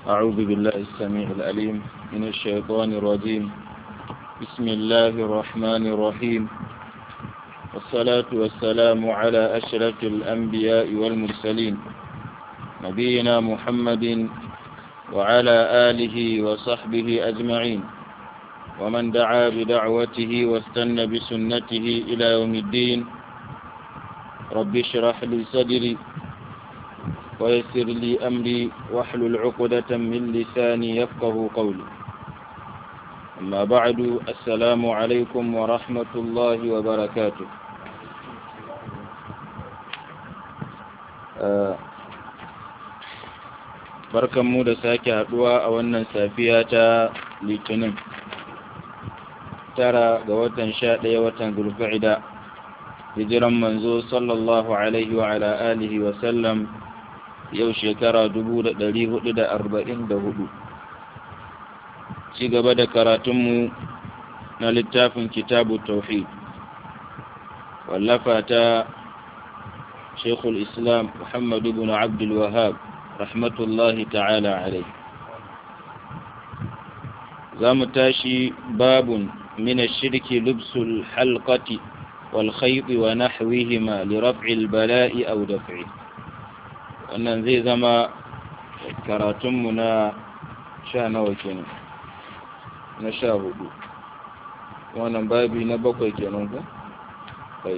أعوذ بالله السميع العليم من الشيطان الرجيم بسم الله الرحمن الرحيم والصلاة والسلام على أشرف الأنبياء والمرسلين نبينا محمد وعلى آله وصحبه أجمعين ومن دعا بدعوته واستنى بسنته إلى يوم الدين رب اشرح لي صدري ويسر لي أمري واحلل عقدة من لساني يفقه قولي أما بعد السلام عليكم ورحمة الله وبركاته barkan mu da sake haduwa a wannan safiya ta litinin tara ga watan sha ɗaya watan zulfa'ida hijiran manzo sallallahu alaihi wa ala alihi wa sallam yau shekara dubu da ɗari hudu da arba'in da hudu ci gaba da karatunmu na littafin kitabu tauhid wallafa ta shekul islam muhammadu bin abdul wahab rahmatullahi ta'ala alai za mu tashi babun من الشرك لبس الحلقة والخيط ونحوهما لرفع البلاء أو دفعه wannan zai zama karatunmu na sha nawa kenan na sha hudu wannan babi na bakwai kenan ku? kai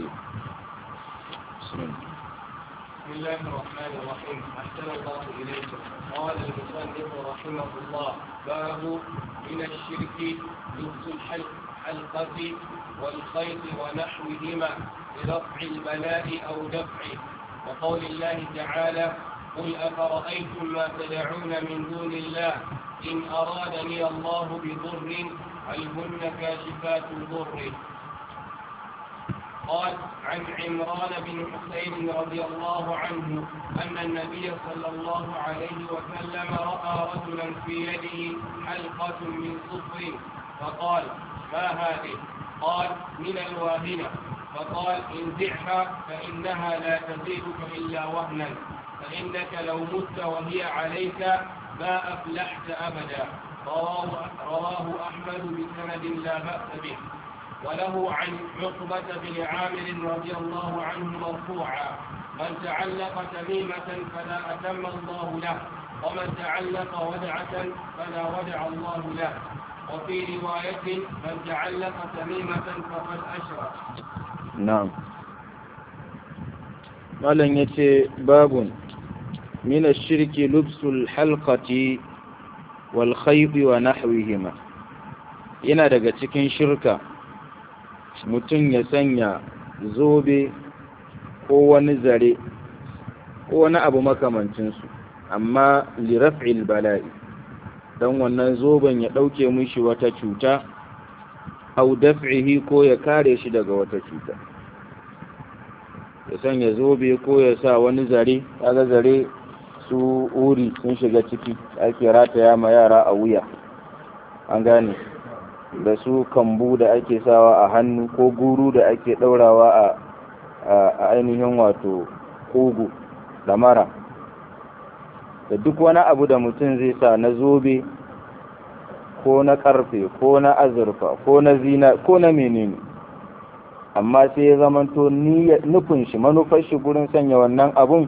بسم الله الرحمن الرحيم أحسن الله إليكم قال المصنف رحمه الله باب من الشرك لبس الحلقة والخيط ونحوهما لرفع البلاء أو دفعه وقول الله تعالى قل أفرأيتم ما تدعون من دون الله إن أرادني الله بضر هل هن كاشفات ضره قال عن عمران بن حسين رضي الله عنه أن النبي صلى الله عليه وسلم رأى رجلا في يده حلقة من صفر فقال ما هذه؟ قال من الواهنة فقال انزعها فإنها لا تزيدك إلا وهنا فإنك لو مت وهي عليك ما أفلحت أبدا رواه, رواه أحمد بسند لا بأس به وله عن عقبة بن عامر رضي الله عنه مرفوعا من تعلق تميمة فلا أتم الله له ومن تعلق ودعة فلا ودع الله له وفي رواية من تعلق تميمة فقد أشرك na'am malam yace babun min ash-shirki lubsul halqati wal khayt wa nahwihima yana daga cikin shirka mutum ya sanya zobe ko wani zare ko wani abu makamancin su amma li raf'il bala'i dan wannan zoben ya dauke mishi wata cuta au daf'ihi ko ya kare shi daga wata cuta ya sanya zobe ko ya sa wani zare kaga zare su uri sun shiga ciki ake rataya ma yara a wuya an gane da su kambu da ake sawa a hannu ko guru da ake daurawa a a ainihin wato kugu da mara da duk wani abu da mutum zai sa na zobe ko na karfe ko na azurfa ko na zina ko na menene amma sai ya zamanto nufin shi manufar shi gurin sanya wannan abun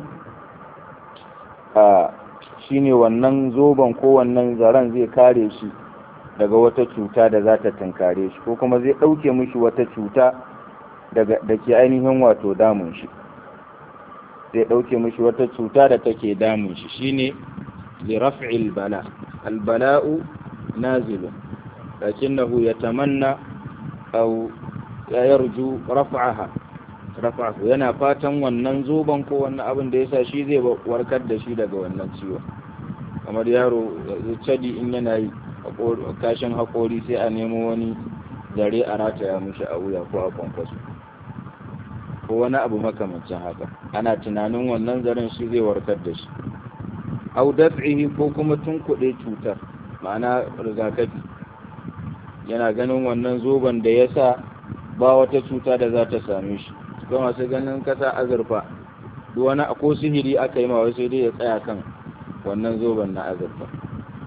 a shine wannan zoben ko wannan zaren zai kare shi daga wata cuta da za ta tunkare shi ko kuma zai ɗauke mishi wata cuta da ke ainihin wato damun shi zai ɗauke mishi wata cuta da take damun shi shine liraf'il bala albala'u نازل لكنه يتمنى أو يرجو رفعها رفعه yana fatan wannan zoban ko wannan abin da yasa shi zai warkar da shi daga wannan ciwon kamar yaro cadi in yana yi kashin haƙori sai a nemo wani zare a rataya mishi a wuya ko a kwankwaso ko wani abu makamancin haka ana tunanin wannan zaren shi zai warkar da shi au daf'ihi ko kuma tunkuɗe cutar ma'ana rigakafi yana ganin wannan zoben da ya sa ba wata cuta da za ta same shi ga masu ganin kasa azurfa duk wani ko sihiri aka yi ma sai dai ya tsaya kan wannan zoben na azurfa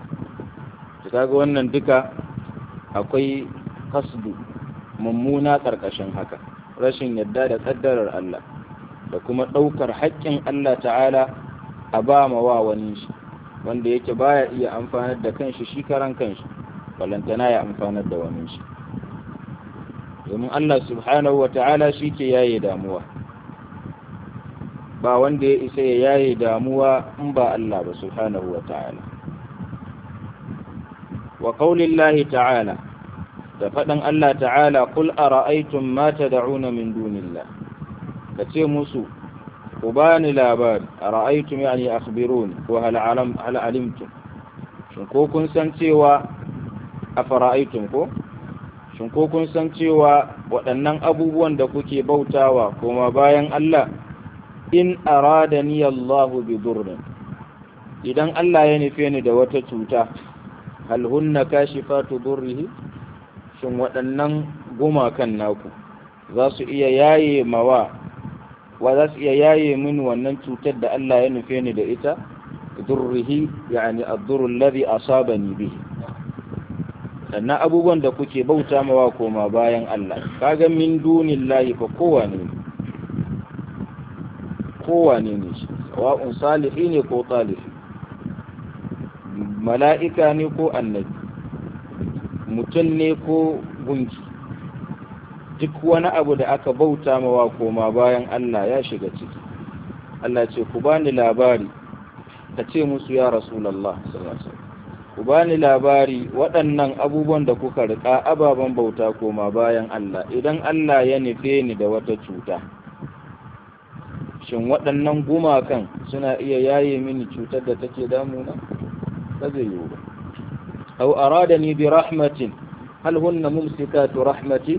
kaga wannan duka akwai kasdu mummuna ƙarƙashin haka rashin yadda da ƙaddarar Allah da kuma ɗaukar haƙƙin Allah ta'ala a ba ma wa wani shi wanda yake baya iya amfanar da kanshi shi karan kanshi balantana ya amfanar da wani shi domin Allah subhanahu wa ta'ala shi ke yaye damuwa ba wanda ya isa ya yaye damuwa in ba Allah ba subhanahu wa ta'ala wa qaulillahi ta'ala da faɗin Allah ta'ala kul ara'aytum ma tad'una min dunillah kace musu ku bani labari ara'aytum yani akhbiruni ko hal alam hal alimtum shin ko kun san cewa afara'aytum ko shin ko kun san cewa waɗannan abubuwan da kuke bautawa kuma bayan Allah in aradani Allahu bi durrin idan Allah ya nufe ni da wata cuta hal hunna kashifatu durrihi shin waɗannan gumakan naku za su iya yaye mawa wa za su iya yaye mini wannan cutar da Allah ya nufe ni da ita durrihi yani ad-durr alladhi asabani bihi sannan abubuwan da kuke bauta mawa koma bayan Allah kaga min dunillahi fa kowane ne kowane ne shi sawa'un salihi ne ko talihi mala'ika ne ko annabi mutum ne ko gunki duk wani abu da aka bauta mawa koma bayan Allah ya shiga ciki Allah ce ku bani labari ka ce musu ya rasulallah ku bani labari waɗannan abubuwan da kuka riƙa ababen bauta koma bayan Allah idan Allah ya nufe ni da wata cuta shin waɗannan gumakan suna iya yaye mini cutar da take damuna ba zai yiwu ba أو أرادني برحمة هل هن ممسكات رحمتي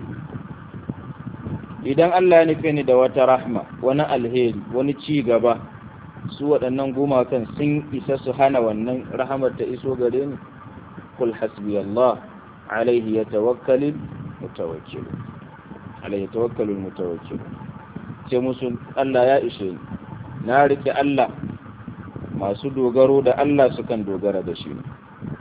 idan Allah ya nufe ni da wata rahma wani alheri wani ci gaba su waɗannan gumakan sun isa su hana wannan rahamar ta iso gare ni kul hasbi Allah alaihi yatawakkalul mutawakkil alaihi tawakkalul mutawakkil ce musu Allah ya ishe ni na rike Allah masu dogaro da Allah sukan dogara da shi ne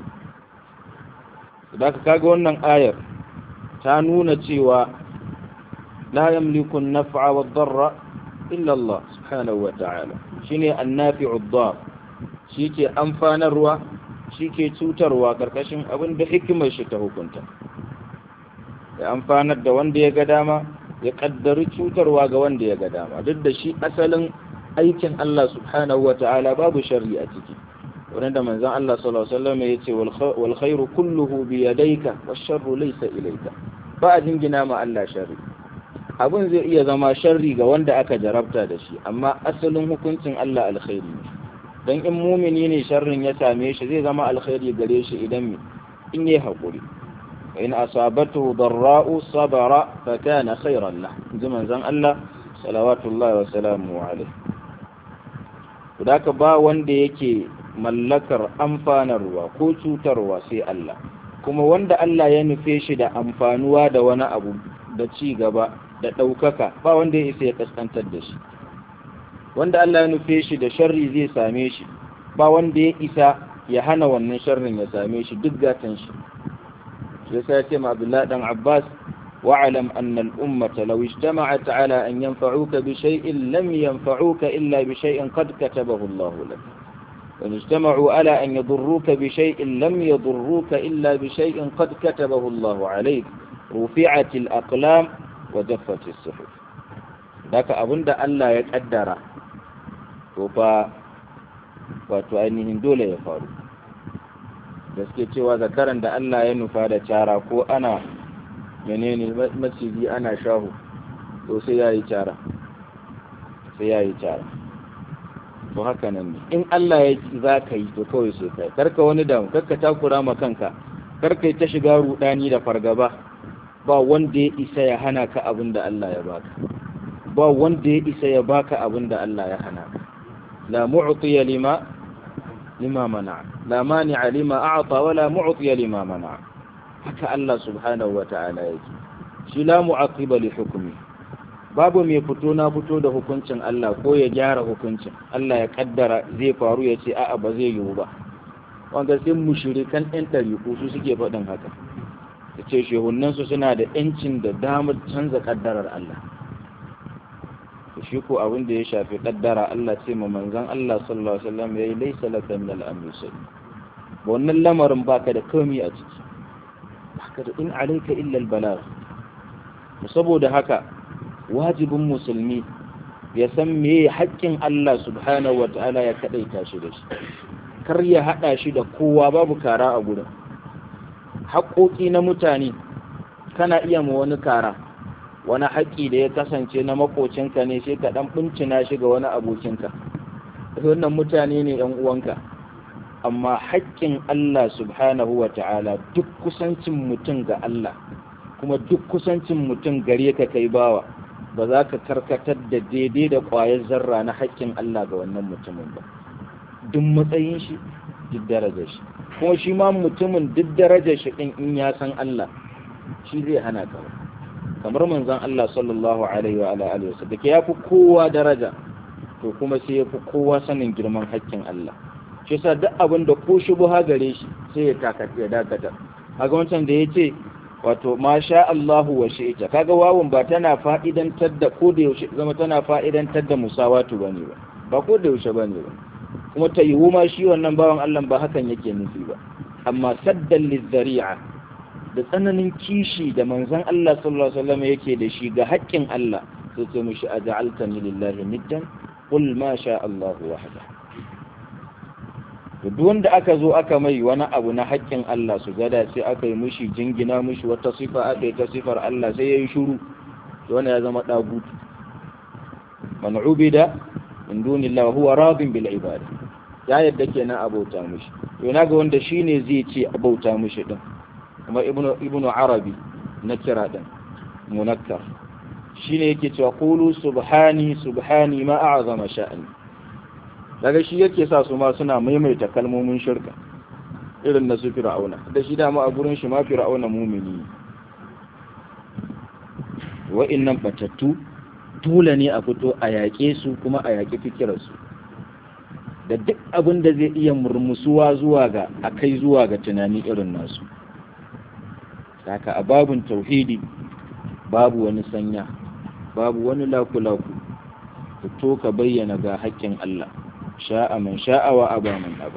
da ka kaga wannan ayar ta nuna cewa la yamliku an-naf'a wad-darra illa Allah subhanahu wa ta'ala shine an-nafi'u ad-dar shike amfanarwa shike cutarwa karkashin abin da hikimar shi ta hukunta ya amfanar da wanda ya ga dama ya kaddari cutarwa ga wanda ya ga dama duk da shi asalin aikin Allah subhanahu wa ta'ala babu sharri a ciki wanda manzon Allah sallallahu alaihi wasallam yace wal khairu kulluhu bi yadayka wash sharru laysa ilayka ba a jingina ma Allah sharri abin zai iya zama sharri ga wanda aka jarabta da shi amma asalin hukuncin Allah alkhairi ne dan in mumini ne sharrin ya same shi zai zama alkhairi gare shi idan in yi hakuri in asabatu darra'u sabara fa kana khairan lah ji manzon Allah salawatullahi wa salamu alaihi ka ba wanda yake mallakar amfanarwa ko cutarwa sai Allah kuma wanda Allah ya nufe shi da amfanuwa da wani abu da ci gaba da ɗaukaka ba wanda ya isa ya kaskantar da shi wanda Allah ya nufe shi da sharri zai same shi ba wanda ya isa ya hana wannan sharrin ya same shi duk gatan shi shi yasa ya ce ma Abdullahi dan Abbas واعلم أن الأمة لو اجتمعت على أن ينفعوك بشيء لم ينفعوك إلا بشيء قد كتبه الله لك وإن اجتمعوا على أن يضروك بشيء لم يضروك إلا بشيء قد كتبه الله عليك رفعت الأقلام وجفت الصحف ذاك أبند ألا يقدر وفا وتؤنهم دولة يفعلوا gaske cewa zakaran da Allah ya nufa da cara ko ana menene maciji ana shahu to sai ya yi cara sai ya yi cara to haka nan ne in Allah ya za ka yi to kawai sai kai karka wani damu karka takura ma kanka karka yi ta shiga rudani da fargaba ba wanda ya isa ya hana ka abin da Allah ya baka ba wanda ya isa ya baka abin da Allah ya hana ka la mu'tiya lima lima mana la mani'a lima a'ta wa la mu'tiya lima mana haka Allah subhanahu wa ta'ala yake shi la mu'aqiba li hukmi babu mai fito na fito da hukuncin Allah ko ya gyara hukuncin Allah ya kaddara zai faru ya ce a'a ba zai yiwu ba wanda sai mushrikan ɗan ɗariƙu su suke faɗin haka ta ce shehunansu suna da ‘yancin da damar canza ƙaddarar Allah shi ko abin da ya shafi ƙaddara Allah ce ma manzan Allah sallallahu Alaihi wasallam ya yi laisa laka min al'amri sai ba wannan lamarin baka da komi a ciki baka da in alaika illa albalag saboda haka wajibin musulmi ya san me haƙƙin Allah subhanahu ta'ala ya kadaita shi da shi kar ya hada shi da kowa babu kara a gurin haƙoƙi na mutane kana iya ma wani kara wani haƙƙi da ya kasance na makocinka ne sai ka ɗan bincina shi ga wani abokinka wannan mutane ne ‘yan uwanka amma haƙƙin Allah subhanahu wa ta'ala duk kusancin mutum ga Allah kuma duk kusancin mutum gare ka kai bawa ba za ka karkatar da daidai da ƙwayar zarra na haƙƙin Allah ga wannan mutumin ba duk matsayin shi duk darajar shi kuma shi ma mutumin duk darajar shi ɗin in ya san Allah shi zai hana ka kamar manzon Allah sallallahu alaihi wa alihi wasallam da ya fi kowa daraja to kuma sai ya fi kowa sanin girman haƙƙin Allah shi yasa duk abin da ko shubha gare shi sai ya takata ya dakata kaga wancan da yace wato ma sha Allahu wa shi'ta kaga wawun ba tana fa'idantar da ko da yaushe zama tana fa'idantar da musawatu bane ba ba ko da yaushe bane ba kuma ta yiwu ma shi wannan bawan Allah ba hakan yake nufi ba amma saddan lizzari'a da tsananin kishi da manzon Allah sallallahu alaihi wasallam yake da shi ga haƙƙin Allah sai ce mishi aj'altani lillahi niddan qul ma sha Allah wahda duk wanda aka zo aka mai wani abu na haƙƙin Allah su gada sai aka yi mishi jingina mishi wata sifa aka yi ta sifar Allah sai yayi shiru to wannan ya zama dagutu man ubida min dunillahi huwa radin bil ibada ya yadda kenan abauta mishi to ina ga wanda shine zai ce abauta mishi din kuma ibnu ibnu arabi na kira din munakkar shine yake cewa qulu subhani subhani ma a'zama sha'ani daga shi yake sa su ma suna maimaita kalmomin shirka irin na su fir'auna da shi dama a gurin shi ma fir'auna mumini wa'annan batattu dole ne a fito a yaƙe su kuma a yaƙi fikirarsu da duk abin da zai iya murmusuwa zuwa ga a kai zuwa ga tunani irin nasu haka a babun tauhidi babu wani sanya babu wani laku-laku fito ka bayyana ga haƙƙin Allah sha'a man sha'a wa aba man aba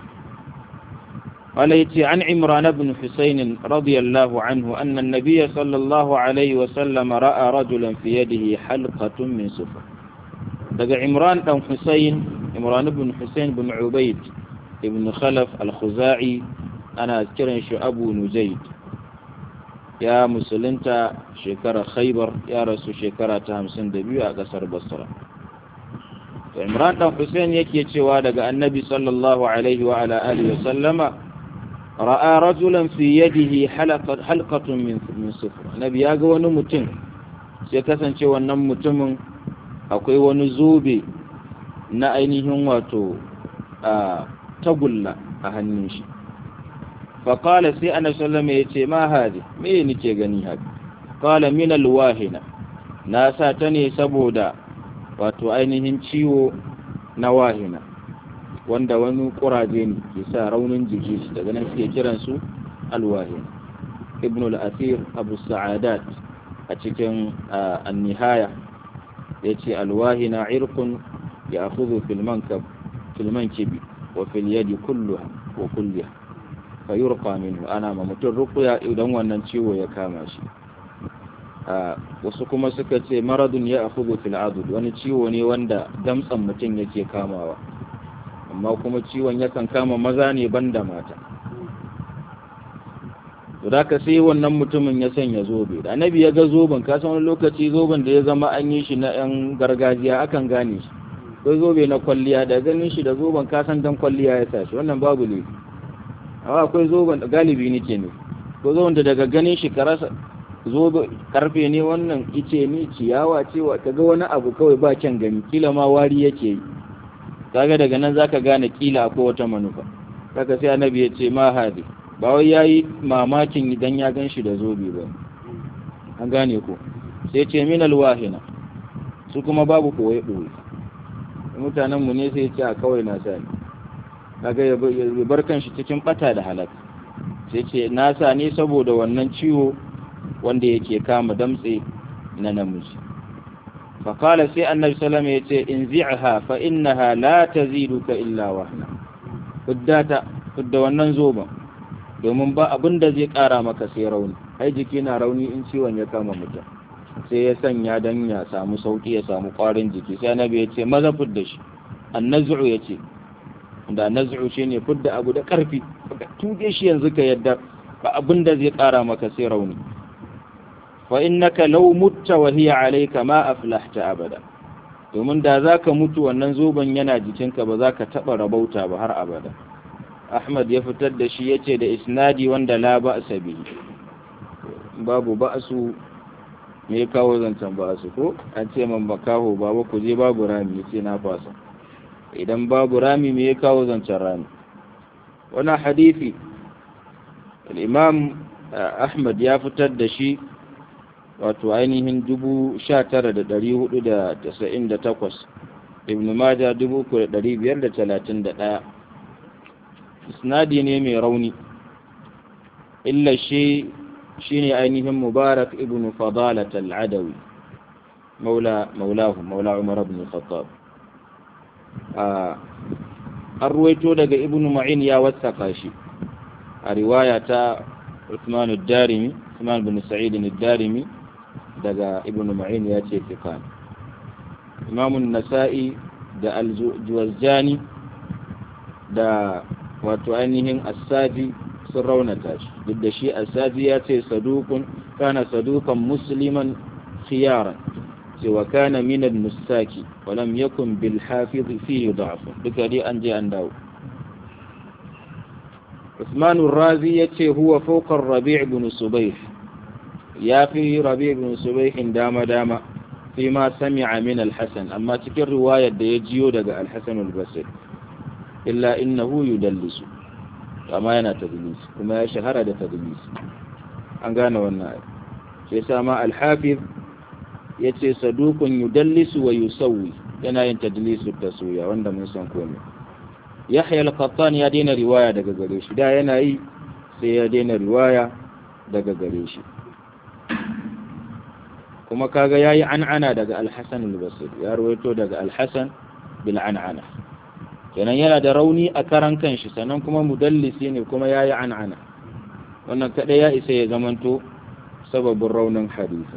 قال يتي عن عمران بن حسين رضي الله عنه أن النبي صلى الله عليه وسلم رأى رجلا في يده حلقة من صفر دقى عمران بن حسين عمران بن حسين بن عبيد بن خلف الخزاعي أنا أذكر شو أبو نزيد يا مسلمتا شكرا خيبر يا رسول شكرا تهمسن دبيو أقصر بصرة عمران بن حسين يكي cewa daga annabi sallallahu alaihi wa ala alihi wa sallama ra'a rajulan fi yadihi halqatun min min sufr nabi ya ga wani mutum sai kasance wannan mutumin akwai wani zobe na ainihin wato a tagulla a hannun shi faƙala sai ana sallama ya ce ma hazi me nike gani haka ƙala min alwahina na sa ta ne saboda wato ainihin ciwo na wahina wanda wani ƙuraje ne ke sa raunin jiki daga nan suke kiransu alwahina ibn al-asir abu sa'adat a cikin annihaya ya ce alwahina irkun ya akuzu filman kibi wa fil yadi kulluha wa kulliha fa yurqa minhu ana ma mutum ruqya idan wannan ciwo ya kama shi wasu kuma suka ce maradun ya akuzu fil adud wani ciwo ne wanda damtsan mutum yake kamawa amma kuma ciwon yakan kama maza ne banda mata to da ka sai wannan mutumin ya sanya zobe da annabi ya ga zoben ka san wani lokaci zoben da ya zama an yi shi na yan gargajiya akan gane shi ko zobe na kwalliya da ganin shi da zoben ka san dan kwalliya ya tashi wannan babu ne amma akwai zoben da galibi nake ne ko zoben da daga ganin shi karasa zobe karfe ne wannan ice ne ciyawa ce wa kaga wani abu kawai ba kyan gani kila ma wari yake yi kaga daga nan zaka gane kila akwai wata manufa kaga sai annabi ya ce ma hadi ba wai yayi mamakin idan ya ganshi da zobe ba an gane ko sai ce min alwahina su kuma babu koyi boye mutanen mu ne sai ce a kawai na sani kaga ya bar kanshi cikin bata da halaka sai ce na sa ne saboda wannan ciwo wanda yake kama damtse na namiji faƙala sai annabi salama ya ce in zi'aha fa innaha la taziduka illa wahna fuddata fudda wannan zoban domin ba abin da zai ƙara maka sai rauni ai jiki na rauni in ciwon ya kama mutum sai ya sanya dan ya samu sauki ya samu ƙwarin jiki sai annabi ya ce maza fudda shi annazu ya ce da nazu shine fudda abu da ƙarfi tuge shi yanzu ka yadda ba abin da zai ƙara maka sai rauni fa innaka law mutta wa hiya alayka ma aflahta abada domin da zaka mutu wannan zoban yana jikinka ba zaka taba rabauta ba har abada Ahmad ya fitar da shi yace da isnadi wanda la ba'sa bihi babu ba'su me ya kawo zancen ba'su ko an ce man bakaho baba ku je babu rami yace na fasa idan babu rami me ya kawo zancen rami wannan hadisi al-imam Ahmad ya fitar da shi wato ainihin dubu sha tara da ɗari hudu da tasa'in da takwas ibn maja dubu uku da ɗari biyar da talatin da ɗaya isnadi ne mai rauni illa shi shi ne ainihin mubarak ibn fadalat al'adawi maula maulahu maula umar ibn khattab an ruwaito daga ibn ma'in ya wasaka shi a riwaya ta Uthman ad-Darimi Uthman bin Sa'id ad-Darimi daga Ibn Ma'in ya ce fiqan Imam an-Nasa'i da al-Juwazjani da wato ainihin As-Sadi sun raunata shi duk da shi As-Sadi ya ce sadukun kana sadukan musliman khiyaran ce wa kana min al-mustaki wa lam yakun bil hafiz fihi da'f duka dai an je an dawo عثمان الرازي يتي هو فوق الربيع بن صبيح يا في ربيع بن صبيح دام دام فيما سمع من الحسن أما تكر رواية يجيو دقى الحسن البصري إلا إنه يدلس كما ينا تدليس كما يشهر هذا تدليس أنقانا والنائب سيسامى الحافظ يتي صدوق يدلس ويسوي yana yin tadlisu taswiya wanda mun san komai yahya al-qattan ya daina riwaya daga gare shi da yana yi sai ya daina riwaya daga gare shi kuma kaga yayi an'ana daga al-hasan al-basri ya rawaito daga al-hasan bil an'ana kenan yana da rauni a karan kanshi sannan kuma mudallisi ne kuma yayi an'ana wannan kada ya isa ya zamanto sababin raunin hadisi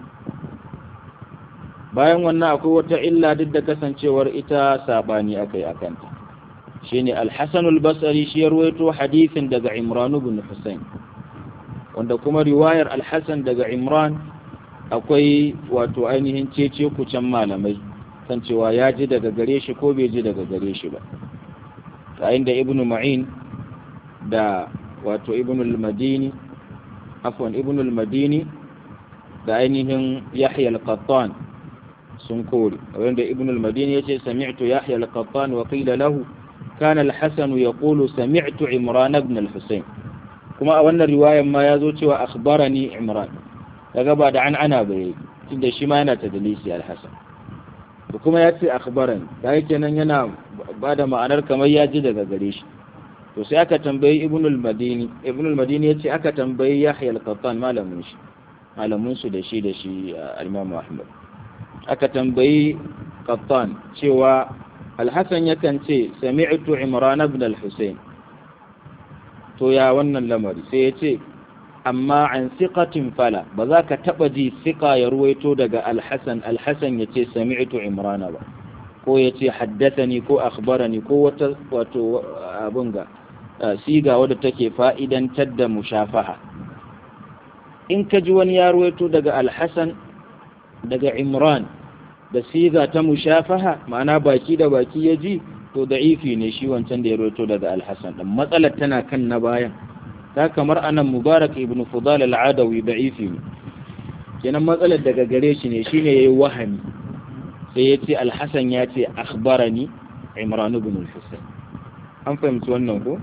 bayan wannan akwai wata illa duk da kasancewar ita sabani akai akanta shine al-Hasan al-Basri shi ya ruwaito hadisin daga Imran ibn Husayn wanda kuma riwayar al-Hasan daga Imran akwai wato ainihin cece kucin malamai kan cewa ya ji daga gare shi ko bai ji daga gare shi ba ta inda Ibn Ma'in da wato Ibn al-Madini afwan Ibn al-Madini da ainihin Yahya al-Qattan sun kore wanda Ibn al-Madini yace sami'tu Yahya al-Qattan wa qila lahu كان الحسن يقول سمعت عمران بن الحسين كما أولنا رواية ما يزوج وأخبرني عمران لقد عن أنا بي تند شما تدليسي الحسن وكما يأتي أخبرني كاي كان ينا بعد ما أنا كما يجد قريش to sai aka tambayi ibn al-madini ibn al-madini yace aka tambayi yahya al-qattan malamin shi malamin su da shi da shi al-imam ahmad aka tambayi qattan cewa alhassan yakan ce sami'tu imran ibn al-husayn to ya wannan lamari sai ya ce amma an siqatin fala ba za ka taba ji siqa ya ruwaito daga alhassan alhassan ya ce sami'tu imran ba ko ya ce haddathani ko akhbarani ko wata wato abun ga siga wadda take fa'idantar da mushafaha in ka ji wani ya ruwaito daga alhassan daga imran da siga ta mushafaha ma'ana baki da baki ya ji to da'ifi ne shi wancan da ya roto daga alhassan ɗin matsalar tana kan na bayan ta kamar anan mubarak ibn fudal al'adawi da'ifi ne kenan matsalar daga gare shi ne shine yayi wahami sai ya ce alhassan ya ce akhbarani imran ibn al-husayn an fahimci wannan ko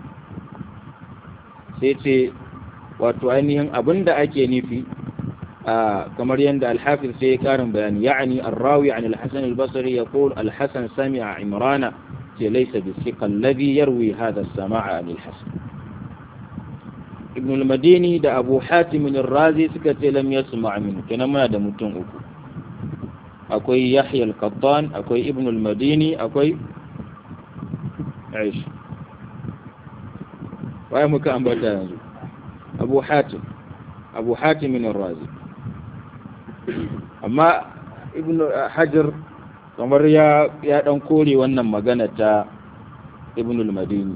sai ce wato ainihin abinda ake nufi kamar yadda alhafiz sai ya karin bayani ya'ani arrawi an alhassan albasri ya qul alhassan sami'a imrana ce laisa bi thiqa alladhi yarwi hadha as-sama'a anil hasan ibn al-madini da abu hatim ar-razi suka ce lam yasma' min kenan muna da mutum uku akwai yahya al-qattan akwai ibn al-madini akwai aish waye muka ambata yanzu abu hatim abu hatim ar-razi amma ibn hajar kamar ya ya dan kore wannan magana ta ibn al-madini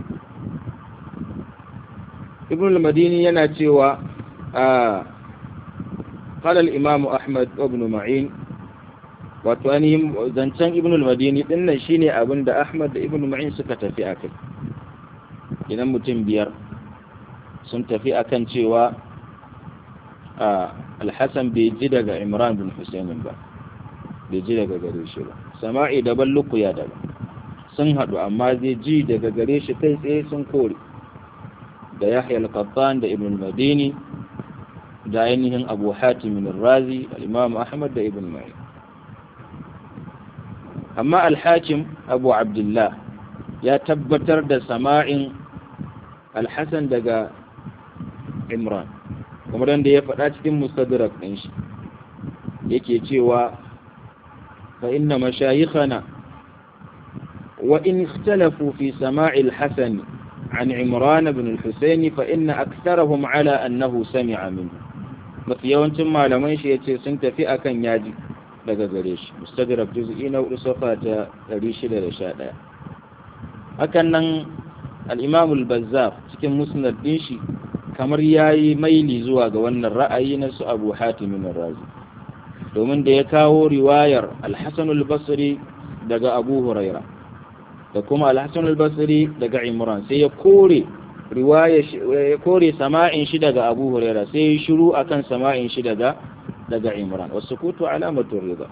ibn al-madini yana cewa a قال الإمام أحمد وابن معين wato ainihin zancen ibn al-madini din nan shine abin da Ahmad da ibn Ma'in suka tafi akai idan mutum biyar sun tafi akan cewa al-Hasan bai ji daga Imran bin Husayn ba bai ji daga gare shi ba sama'i daban lukuya daban sun haɗu amma zai ji daga gare shi kai tsaye sun kore da Yahya al-Qattan da ibn al-Madini da ainihin Abu Hatim al-Razi al-Imam Ahmad da ibn Ma'in amma alhakim abu abdullah ya tabbatar da sama'in alhassan daga imran kamar da ya faɗa cikin mustadrak ɗin shi yake cewa fa inna mashayikhana wa in ikhtalafu fi sama'i alhasan عن عمران بن الحسين فإن أكثرهم على أنه سمع منه mafi yawancin malaman shi ya ce sun tafi akan yaji daga gare shi mustadrak juz'i na hudu safa ta 611 hakan nan al-imam al-bazzar cikin musnad din shi kamar yayi maili zuwa ga wannan ra'ayi na su Abu Hatim ar-Razi domin da ya kawo riwayar al-Hasan al-Basri daga Abu Huraira da kuma al-Hasan al-Basri daga Imran sai ya kore riwaya ya kore sama'in shi daga Abu Huraira sai ya shiru akan sama'in shi daga daga imran wasu kutu alamatun rida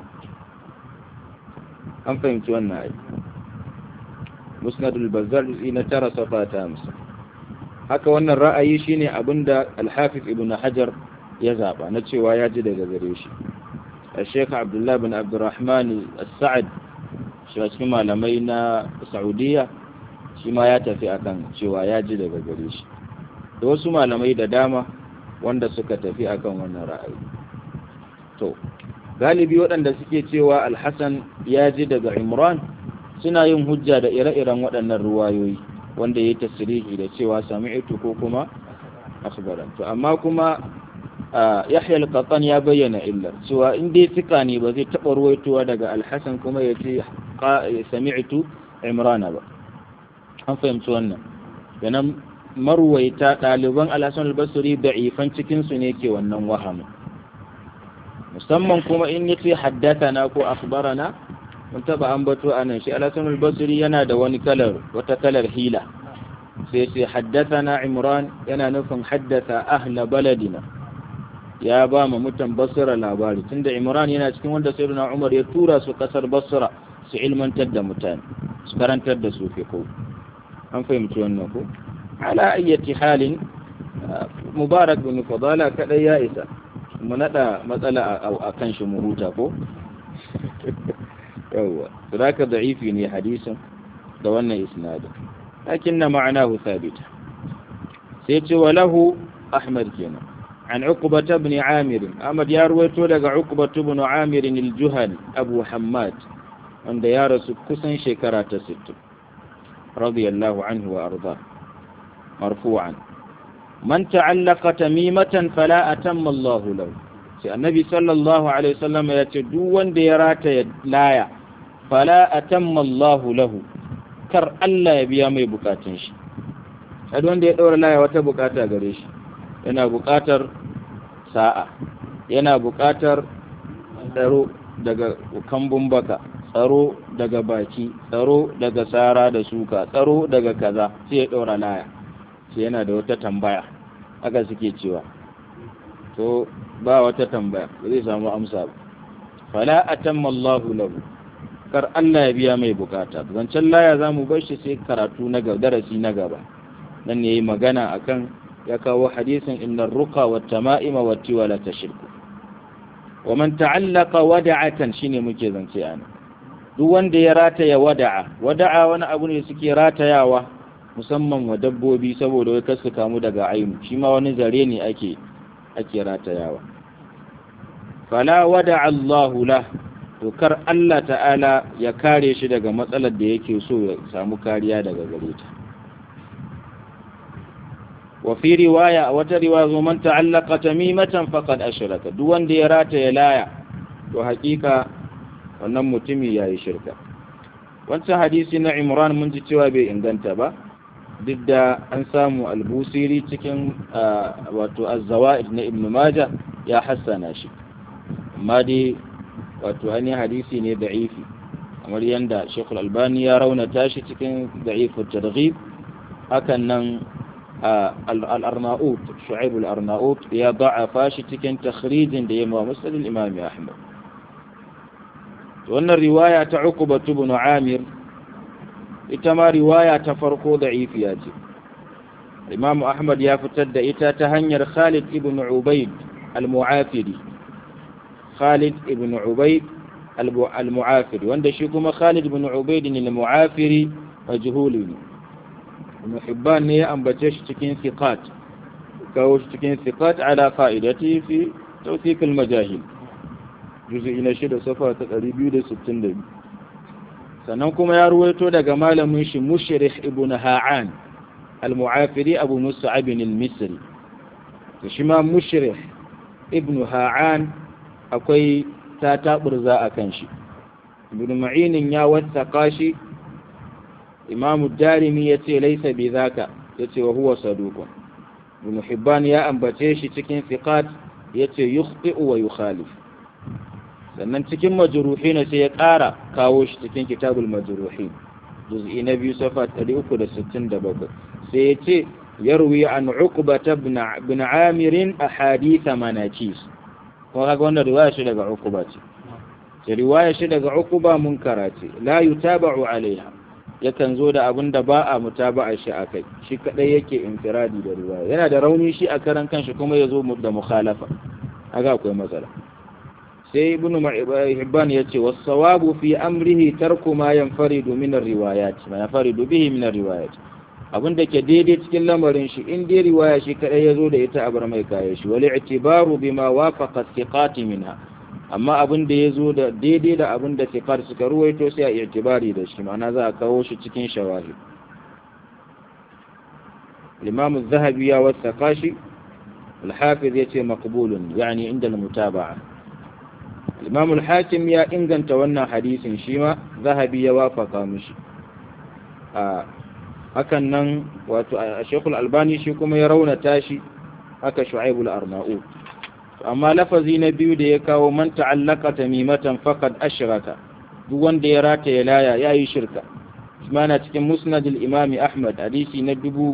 an fahimci wannan ai musnadul bazar na tara safa ta hamsin haka wannan ra'ayi shine abinda alhafiz ibn hajar ya zaba na cewa ya ji daga gare shi الشيخ عبد الله بن عبد الرحمن السعد shi cikin malamai na saudiya shi ma ya tafi akan cewa ya ji daga gare shi da wasu malamai da dama wanda suka tafi akan wannan ra'ayi to galibi waɗanda suke cewa alhassan ya ji daga imran suna yin hujja da ire-iren waɗannan ruwayoyi wanda ya tasirihi da cewa sami'tu ko kuma akhbaran to amma kuma yahya al-qattan ya bayyana illar cewa in dai fika ne ba zai taɓa ruwaitowa daga alhassan kuma ya ce sami'tu imrana ba an fahimci wannan yanan marwaita ɗaliban alhassan al-basri da'ifan cikinsu ne ke wannan wahamin musamman kuma in yace haddathana ko akhbarana mun taba ambato anan shi al-Hasan al-Basri yana da wani kalar wata kalar hila sai sai haddathana Imran yana nufin haddatha ahla baladina ya ba mu mutan Basra labari tunda Imran yana cikin wanda Sayyidina Umar ya tura su kasar Basra su ilmantar da mutane su karantar da su fiqh an fahimci wannan ko ala ayyati halin Mubarak bin Fadala kadai ya isa mu nada matsala a kan shi mu huta ko yawwa zaka da'ifi ne hadisin da wannan isnadin lakinna ma'anahu thabita sai ce wa lahu ahmad kenan an uqbah ibn amir ahmad ya ruwaito daga uqbah ibn amir al-juhani abu hammad wanda ya rasu kusan shekara ta 60 radiyallahu anhu wa arda marfu'an man ta'allaqa tamimatan fala atamma Allah lahu sai annabi sallallahu alaihi wasallam ya ce duk wanda ya rata laya fala atamma Allah lahu kar Allah ya biya mai bukatun shi sai wanda ya daura laya wata bukata gare shi yana bukatar sa'a yana bukatar tsaro daga kambun baka tsaro daga baki tsaro daga sara da suka tsaro daga kaza sai ya daura laya sai yana da wata tambaya haka suke cewa to ba wata tambaya ba zai samu amsa ba fala atamma Allahu lahu kar Allah ya biya mai bukata zancen laya zamu bar shi sai karatu na gaba darasi na gaba nan ne yayi magana akan ya kawo hadisin innar ruqa wat tama'ima wat tiwala tashirku wa man ta'allaqa wada'atan shine muke zance ana duk wanda ya rataya wada'a wada'a wani abu ne suke ratayawa musamman wa dabbobi saboda wai kasu kamu daga ainu shi ma wani zare ne ake ake ratayawa fala wada'a Allahu lah to kar Allah ta'ala ya kare shi daga matsalar da yake so ya samu kariya daga gare ta wa fi riwaya a wata riwaya zo man ta'allaqa tamimatan faqad ashraka duk wanda ya rataya laya to hakika wannan mutumi yayi shirka wancan hadisi na Imran mun ji cewa bai inganta ba duk da an samu albusiri cikin wato az-zawaid na Ibn Majah ya hassana shi amma dai wato ainihin hadisi ne da'ifi kamar yadda shekul albani ya raunata shi cikin da'ifin targhib hakan nan al-arnaut shu'aib al-arnaut ya da'afa shi cikin takhrijin da ya ma musnad al-imam ahmad wannan riwaya ta uqba ibn amir ita ma riwaya ta farko da'ifiya ce imam ahmad ya fitar da ita ta hanyar khalid ibn ubayd al-mu'afiri Khalid ibn Ubayd al-Mu'afiri wanda shi kuma Khalid ibn Ubayd al-Mu'afiri majhuli ne Ibn Hibban ne ya ambace shi cikin thiqat kawo shi cikin thiqat ala fa'idati fi tawthiq al-majahil juz'i na shida safa ta 262 sannan kuma ya ruwaito daga malamin shi Mushrih ibn Ha'an al-Mu'afiri Abu Mus'ab al-Misri to shi ma Mushrih ibn Ha'an akwai ta taɓurza a kan shi ibn ma'inin ya wattaka shi imamu darimi ya ce laisa bi zaka ya ce wa huwa sadukun ibn hibban ya ambace shi cikin fiqat ya ce yukhti'u wa yukhalif sannan cikin majruhin sai ya ƙara kawo shi cikin kitabul majruhin juz'i na biyu safa 367 sai ya ce yarwi an uqbata ibn amir ahadith manakis kuma kaga wannan riwaya shi daga Uquba ce ce riwaya shi daga Uquba munkara ce la yutaba'u alaiha yakan zo da abin da ba a mutaba'a shi akai shi kadai yake infiradi da riwaya yana da rauni shi a karan kanshi kuma ya zo da mukhalafa kaga akwai matsala sai ibnu hibban yace was-sawabu fi amrihi tarku ma yanfaridu min ar-riwayat ma yanfaridu bihi min ar-riwayat abin da ke daidai cikin lamarin shi in dai riwaya shi kadai ya zo da ita a bar mai kaya shi wal i'tibaru bima wafaqa thiqati minha amma abin da ya zo da daidai da abin da thiqat suka ruwaito sai a i'tibari da shi ma'ana za a kawo shi cikin shawahid الإمام الذهبي يا والثقاشي الحافظ يتي مقبول يعني عند المتابعة الإمام الحاكم يا إنغن تونا حديث شيما ذهبي يوافق مشي آه hakan nan wato a shekul albani shi kuma ya raunata shi haka shu'aibul arna'u amma lafazi na biyu da ya kawo man ta'allaka tamimatan faqad ashraka duk wanda ya rata ya laya yayi shirka mana cikin musnad al-imami ahmad hadisi na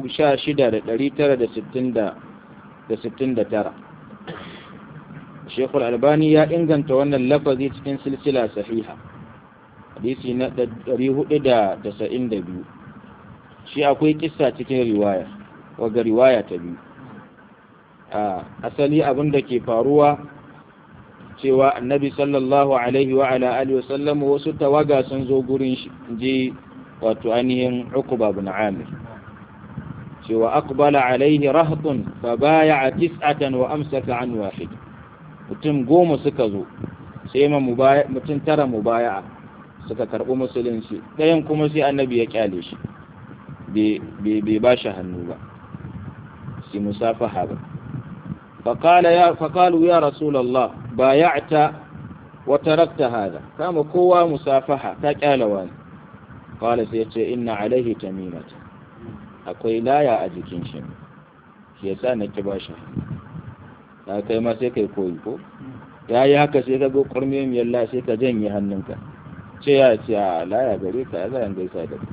16969 shekul albani ya inganta wannan lafazi cikin silsila sahiha hadisi na 492 shi akwai kissa cikin riwaya waga riwaya ta biyu a asali abin da ke faruwa cewa annabi sallallahu alaihi wa ala alihi wasallam wasu tawaga sun zo gurin shi je wato ainihin uqba bin amir cewa aqbala alaihi rahtun fa baya'a tis'atan wa amsaka an wahid mutum goma suka zo sai ma mutum tara mubaya'a suka karɓi musulunci ɗayan kuma sai annabi ya kyale shi bai ba shi hannu ba si musafaha ba faƙalu ya rasulallah ba ya ta wata rakta hada kama kowa musafaha ta kyalawa ne ƙwala sai ce ina alaihi tamimata akwai laya a jikin shi shi ya sa na ki ba shi ta kai ma sai kai koyi ko ya yi haka sai ka go ƙwarmiyar yalla sai ka janye hannunka ce ya ce a laya gare ka ya zayen gaisa da ku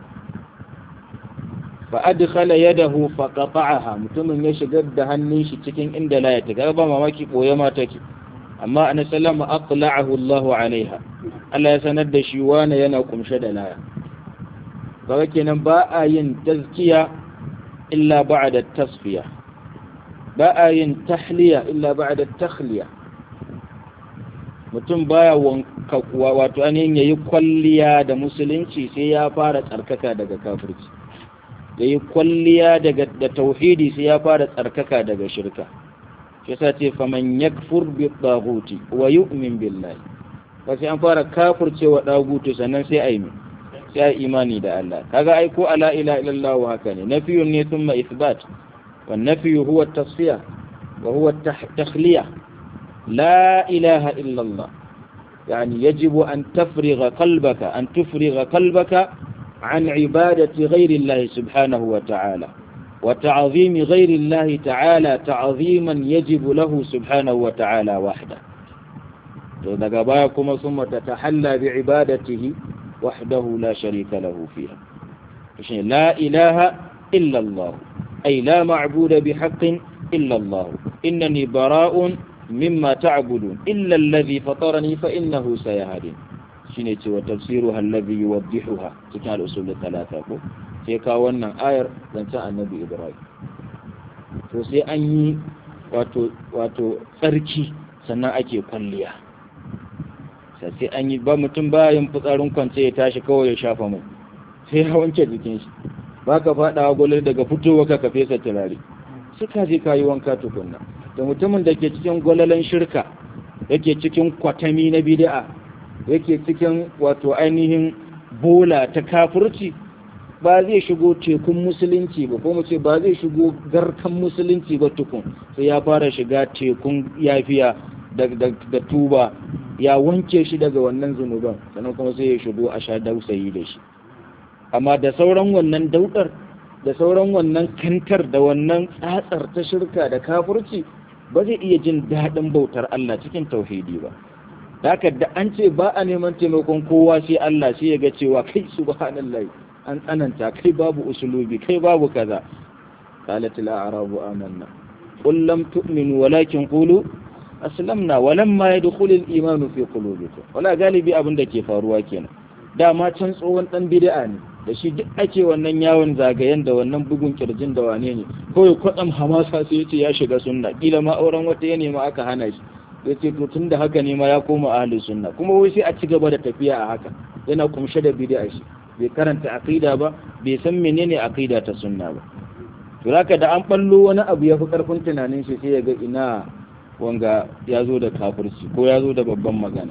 فأدخل يده فقطعها mutumin ya shigar da hannun shi cikin inda la ya ta ba mamaki koya ma take amma annabi sallama aqla'ahu Allah alaiha Allah ya sanar da shi wani yana kumshe da laya kaga kenan ba a yin tazkiya illa ba'da tasfiya ba a yin tahliya illa ba'da takhliya mutum baya wato ainihin yayi kwalliya da musulunci sai ya fara tsarkaka daga kafirci yayi kwalliya daga da tauhidi sai ya fara tsarkaka daga shirka shi yasa ce faman yakfur bi taghuti wa yu'min billahi ba sai an fara kafircewa dagutu sannan sai ai mi sai ai imani da Allah kaga ai ko ala ila illallah haka ne nafiyun ne thumma ithbat wan nafiyu huwa at-tasfiya wa huwa at-takhliya la ilaha illa Allah يعني يجب أن تفرغ قلبك أن تفرغ قلبك عن عبادة غير الله سبحانه وتعالى وتعظيم غير الله تعالى تعظيما يجب له سبحانه وتعالى وحده تذكباكم ثم تتحلى بعبادته وحده لا شريك له فيها لا إله إلا الله أي لا معبود بحق إلا الله إنني براء مما تعبدون إلا الذي فطرني فإنه سيهدين shine cewa tafsiruha alladhi yuwaddihuha cikin al-usul talata ko sai ka wannan ayar zancen annabi Ibrahim to sai an yi wato wato tsarki sannan ake kwalliya sai an yi ba mutum bayan fitsarin kwance ya tashi kawai ya shafa mai sai ya wanke jikin shi baka fadawa gole daga fitowa ka ka fesa turare suka je kayi wanka tukunna da mutumin da ke cikin gwalalan shirka yake cikin kwatami na bid'a yake cikin wato ainihin bola ta kafurci ba zai shigo tekun musulunci ba ko mu ce ba zai shigo garkan musulunci ba tukun sai ya fara shiga tekun yafiya da tuba ya wanke shi daga wannan zunuban sannan kuma sai ya shigo a sha dausayi da shi amma da sauran wannan daudar da sauran wannan kantar da wannan tsatsar ta shirka da kafurci ba zai iya jin daɗin bautar Allah cikin tauhidi ba haka da an ce ba a neman taimakon kowa sai Allah sai ya ga cewa kai subhanallahi an tsananta kai babu usulubi kai babu kaza qalat la arabu amanna qul lam tu'minu walakin qulu aslamna walamma yadkhul al-iman fi qulubikum wala galibi abin da ke faruwa kenan dama can tsohon dan bid'a ne da shi duk ake wannan yawon zagayen da wannan bugun kirjin da wane ne kawai kwatsam hamasa sai yace ya shiga sunna kila ma auren wata ya nema aka hana shi ya ce to tun da haka ne ma ya koma ahli sunna kuma wai sai a ci gaba da tafiya a haka yana kumshe da bid'a shi bai karanta aqida ba bai san menene aqida ta sunna ba to haka da an ballo wani abu ya fi karfin tunanin shi sai ya ga ina wanga ya zo da kafirci ko ya zo da babban magana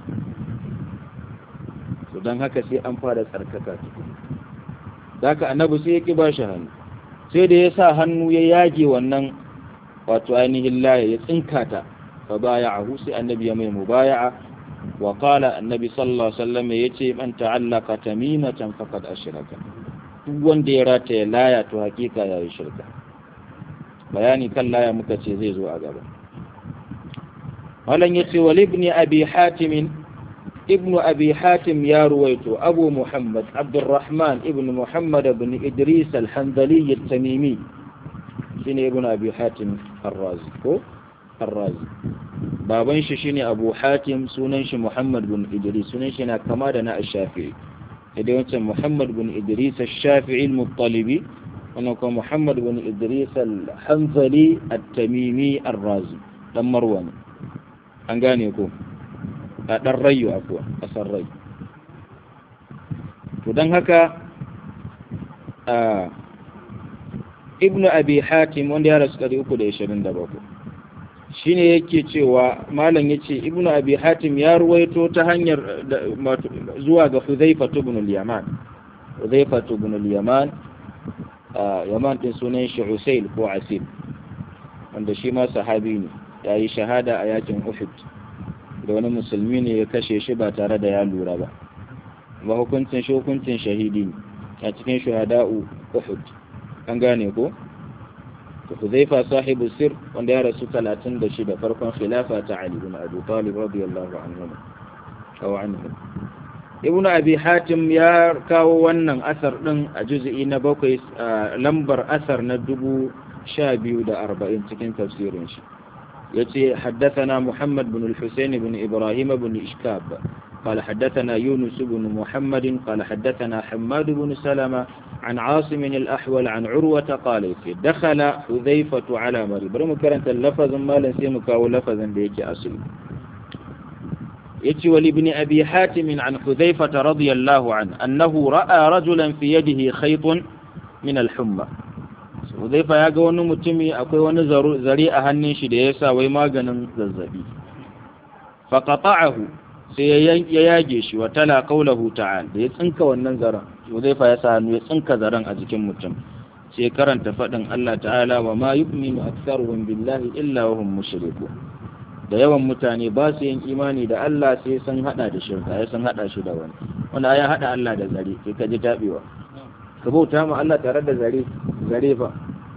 to don haka sai an fara tsarkaka haka annabi sai ya ki ba shi hannu sai da ya sa hannu ya yage wannan wato ainihin laye ya tsinka ta fa baya'ahu sai annabi ya mai mubaya'a wa qala annabi sallallahu alaihi wasallam yace man ta'allaka tamimatan faqad ashraka duk wanda ya rataye laya to hakika yayi shirka bayani kan laya muka ce zai zo a gaba malan yace wal ibn abi hatim ابن أبي حاتم يا رويت أبو محمد عبد الرحمن ابن محمد بن إدريس الحنظلي التميمي شيني ابن أبي حاتم الرازي هو الرازي بابن شيني أبو حاتم سننش محمد بن إدريس سننش كما دنا الشافعي إذا أنت محمد بن إدريس الشافعي المطلبي ونكون محمد بن إدريس الحنظلي التميمي الرازي لما مروان أنقاني يكون a ɗan rayu afuwa ƙasar rai to don haka ibnu abi hatim wanda ya rasu 327 shine yake cewa malam yace ibnu abi hatim ya ruwaito ta hanyar zuwa ga huzaifa ibn al-yaman huzaifa ibn al-yaman yaman din sunan shi usail ko asil wanda shi ma sahabi ne yayi shahada a yakin uhud da wani musulmi ne ya kashe shi ba tare da ya lura ba ba hukuncin shi hukuncin shahidi ne a cikin shuhada'u uhud an gane ko to huzaifa sahibu sir wanda ya rasu 36 farkon khilafa ta ali ibn abi talib radiyallahu anhu aw anhu ibn abi hatim ya kawo wannan asar din a juz'i na bakwai lambar asar na dubu sha biyu da arba'in cikin tafsirin shi يتي حدثنا محمد بن الحسين بن إبراهيم بن إشكاب قال حدثنا يونس بن محمد قال حدثنا حماد بن سلمة عن عاصم الأحول عن عروة قال دخل حذيفة على مريم برمو كرنت اللفظ ما لنسيمك أو لفظا بيك أصل yace wal ibn abi hatim an hudhayfa radiyallahu an annahu ra'a rajulan fi yadihi khaytun min al-humma hudhayfa ya ga wani mutumi akwai wani zare a hannun shi da yasa wai maganin zazzabi fa qata'ahu sai ya yage shi wa tala qawluhu ta'ala da ya tsinka wannan zaren hudhayfa ya sa hannu ya tsinka zaren a jikin mutum sai karanta faɗin Allah ta'ala wa ma yu'minu aktsaruhum billahi illa wa hum mushrikun da yawan mutane ba su yin imani da Allah sai sun hada da shirka ya sun hada shi da wani wanda ya hada Allah da zare sai ka ji tabewa ka bauta ma Allah tare da zare zare fa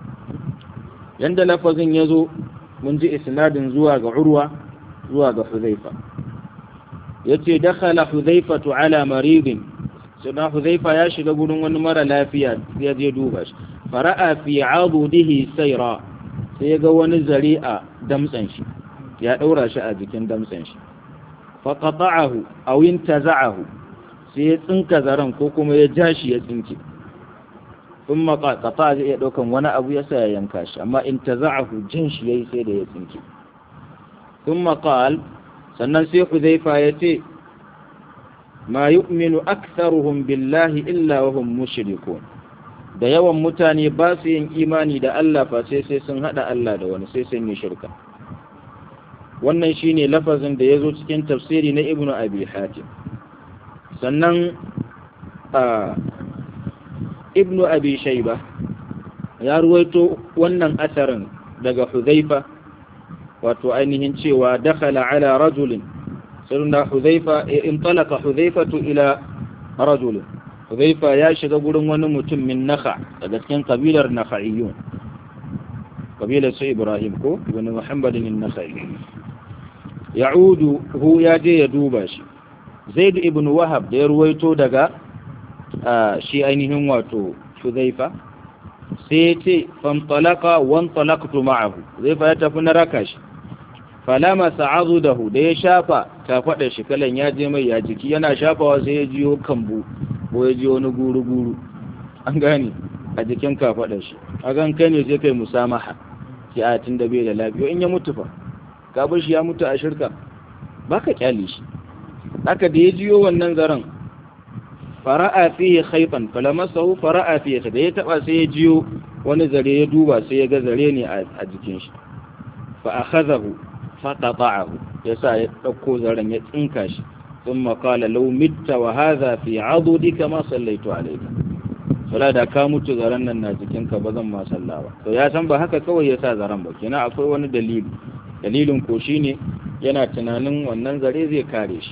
yanda lafazin ya zo mun ji isnadin zuwa ga urwa zuwa ga huzaifa yace dakhala huzaifatu ala maridin sai huzaifa ya shiga gurin wani mara lafiya ya je duba shi fara'a fi adudihi sayra sai ga wani zare a damtsan shi ya daura shi a jikin damtsan shi fa qata'ahu aw intaza'ahu sai ya tsinka zaren ko kuma ya ja shi ya tsinke thumma qata zai iya daukan wani abu ya sa ya yanka shi amma intaza'ahu jin shi yayi sai da ya tsinke thumma qal sannan sai Hudhaifa ya ce ma yu'minu aktharuhum billahi illa wa hum mushrikun da yawan mutane ba su yin imani da Allah fa sai sai sun hada Allah da wani sai sun yi shirka wannan shine lafazin da yazo cikin tafsiri na Ibn Abi Hatim sannan a Ibn Abi Shayba ya ruwaito wannan asarin daga Hudhaifa wato ainihin cewa dakhala ala rajulin sirna Hudhaifa intalaka Hudhaifatu ila rajulin Hudhaifa ya shiga gurin wani mutum min Nakha daga cikin kabilar Nakhaiyun kabilar su Ibrahim ko ibn Muhammadin an-Nakhai ya'udu hu ya je ya duba shi Zaid ibn Wahab da ya ruwaito daga shi ainihin wato Hudhaifa sai ya ce fantalaka wan talaqtu ma'ahu Hudhaifa ya tafi na raka shi falama sa'adudahu da ya shafa ta faɗa shi kalan ya je mai ya jiki yana shafawa sai ya jiyo kambu ko ya ji wani guru-guru an gane a jikin kafaɗar shi a gan kai ne sai kai musamaha ki a tun da bai da lafiya in ya mutu fa ka bar shi ya mutu a shirka ba ka kyale shi haka da ya jiyo wannan zaren fara'a fiye haifan falamasahu fara'a fiye da ya taba sai ya jiyo wani zare ya duba sai ya ga zare ne a jikin shi fa akhadahu fa qata'ahu yasa ya dauko zaren ya tsinka shi ثم قال لو مت وهذا في عضدك ما صليت عليك fala da ka mutu zaren nan na jikinka ba zan ma sallah ba to ya san ba haka kawai ya sa zaren ba kenan akwai wani dalili dalilin ko shine yana tunanin wannan zare zai kare shi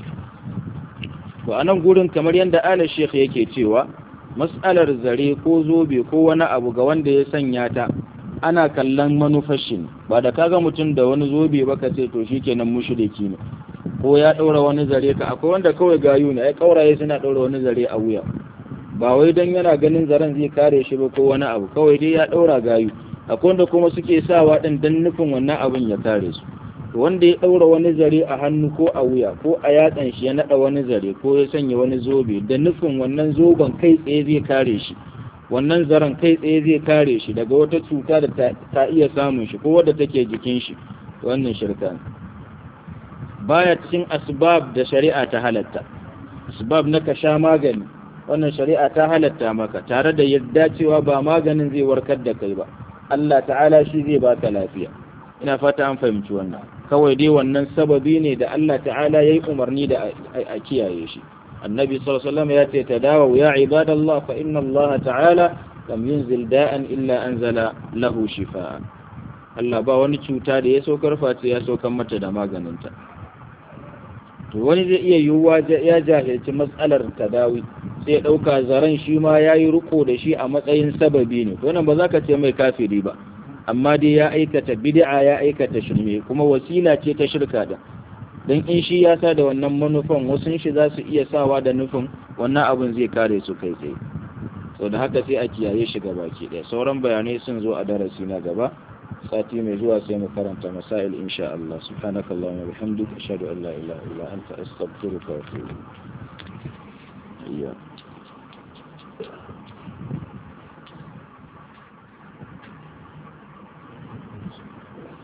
to a nan gurin kamar yadda ala sheikh yake cewa mas'alar zare ko zobe ko wani abu ga wanda ya sanya ta ana kallon manufar shi ne ba da kaga mutum da wani zobe ba ka ce to shikenan mushriki ne ko ya ɗaura wani zare ka akwai wanda kawai gayu ne ai kauraye suna ɗaura wani zare a wuya ba wai don yana ganin zaren zai kare shi ba ko wani abu kawai dai ya ɗaura gayu akwai wanda kuma suke sawa ɗin don nufin wannan abin ya kare su to wanda ya ɗaura wani zare a hannu ko a wuya ko a yatsan shi ya naɗa wani zare ko ya sanya wani zobe da nufin wannan zoben kai tsaye zai kare shi wannan zaren kai tsaye zai kare shi daga wata cuta da ta iya samun shi ko wadda take jikin shi wannan shirka ne baya cikin asbab da shari'a ta halatta asbab na ka sha magani wannan shari'a ta halatta maka tare da yadda cewa ba maganin zai warkar da kai ba Allah ta'ala shi zai baka lafiya ina fata an fahimci wannan kawai dai wannan sababi ne da Allah ta'ala yayi umarni da a kiyaye shi annabi sallallahu alaihi wasallam ya ce tadawu ya ibadallah fa inna Allah ta'ala lam yunzil da'an illa anzala lahu shifaa Allah ba wani cuta da ya saukar face ya saukar mata da maganinta to wani zai iya yiwuwa ya jahilci matsalar tadawi sai ya ɗauka zaren shi ma ya yi riko da shi a matsayin sababi ne wannan ba za ka ce mai kafiri ba amma dai ya aikata bid'a ya aikata shirme kuma wasila ce ta shirka da don in shi ya sa da wannan manufan wasu shi za su iya sawa da nufin wannan abin zai kare su kai tsaye sau da haka sai a kiyaye shi gaba ke ɗaya sauran bayanai sun zo a darasi na gaba sati mai zuwa sai mu karanta masail insha Allah subhanaka Allahumma bihamdika ashhadu an la ilaha illa anta astaghfiruka wa atubu ilayk